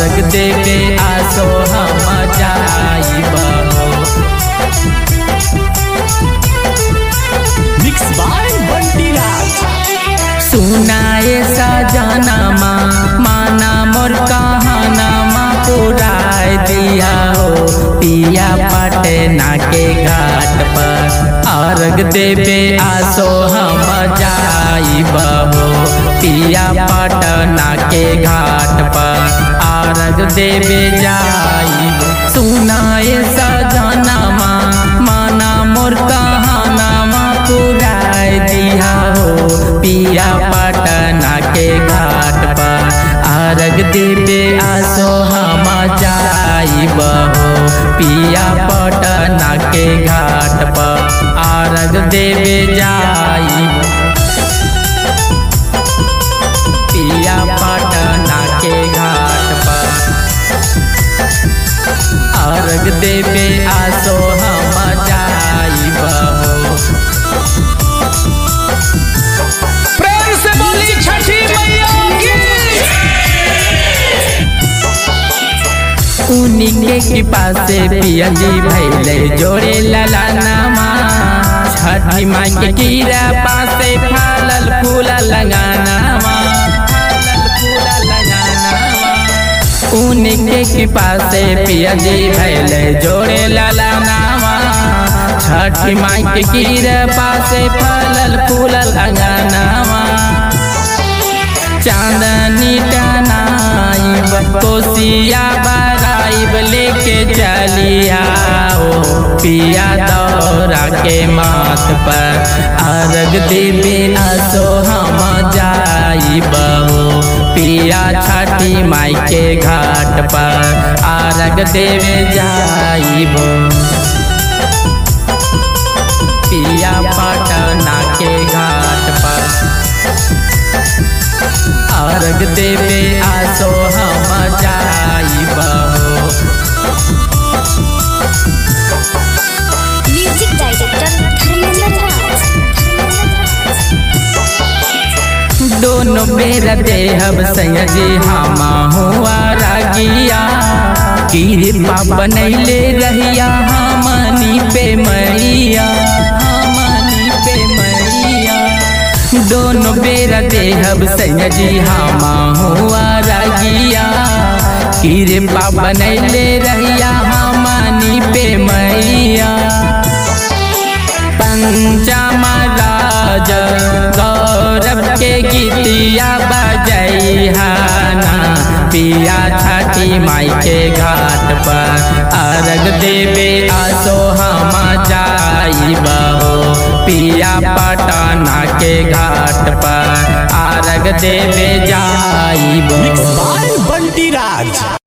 अर्घ देवे आसो हम जाइब हो मिक्स बाय बंटी राज सुनाए सजनमा माना मोर कहानमा पुराय दिया हो पिया पटना के घाट पर अर्घ देवे आसो हम जाइब हो पिया पटना के घाट पर अर्घ देवे जाइब सुनाए सजनमा माना मोर कहानमा पुराय दिया हो पिया पटना के घाट पर अर्घ देवे आसो हम जाइब हो पिया पटना के घाट पर अर्घ देवे जाइब पिया पटना के घाट पर अर्घ देवे आसो हम जाइब हो प्रेम से बोली छठी मैया की उन्हीं के कृपा से पियली भैले जोड़े ललानामा छठी माई के कीरा पासे फलल फूल लगानामा फलल फूल लगानामा उन्हीं के कृपा से पियली भैले जोड़े ललानामा छठी माई के कीरा पासे फलल फूल लगानामा चांदनी टनाइब कोसिया बराइब लेके चलिया ओ पिया दौरा के माथ पर अर्घ देवे असो हम जाइब हो पिया छठी माई के घाट पर अर्घ देवे जाइब पिया पटना के घाट पर अर्घ देवे आसो हम जाइब हो म्यूजिक डायरेक्टर धर्मेंद्र राज दोनों बेर देहब सयजी हम हुआ रागिया कृपा बनैले रहिया हमनी पे मैया हमनी पे मैया दोनों बेर देहब सयजी हम हुआ रागिया कृपा बनैले रहिया हमनी पे मैया पंचमा राज गौरव के गीतिया बजैहाना पिया छठी माई के घाट पर अर्घ देवे आसो हम जाइब हो पिया पटना के घाट पर अर्घ देवे जाइब मिक्स हो बाय बंटी राज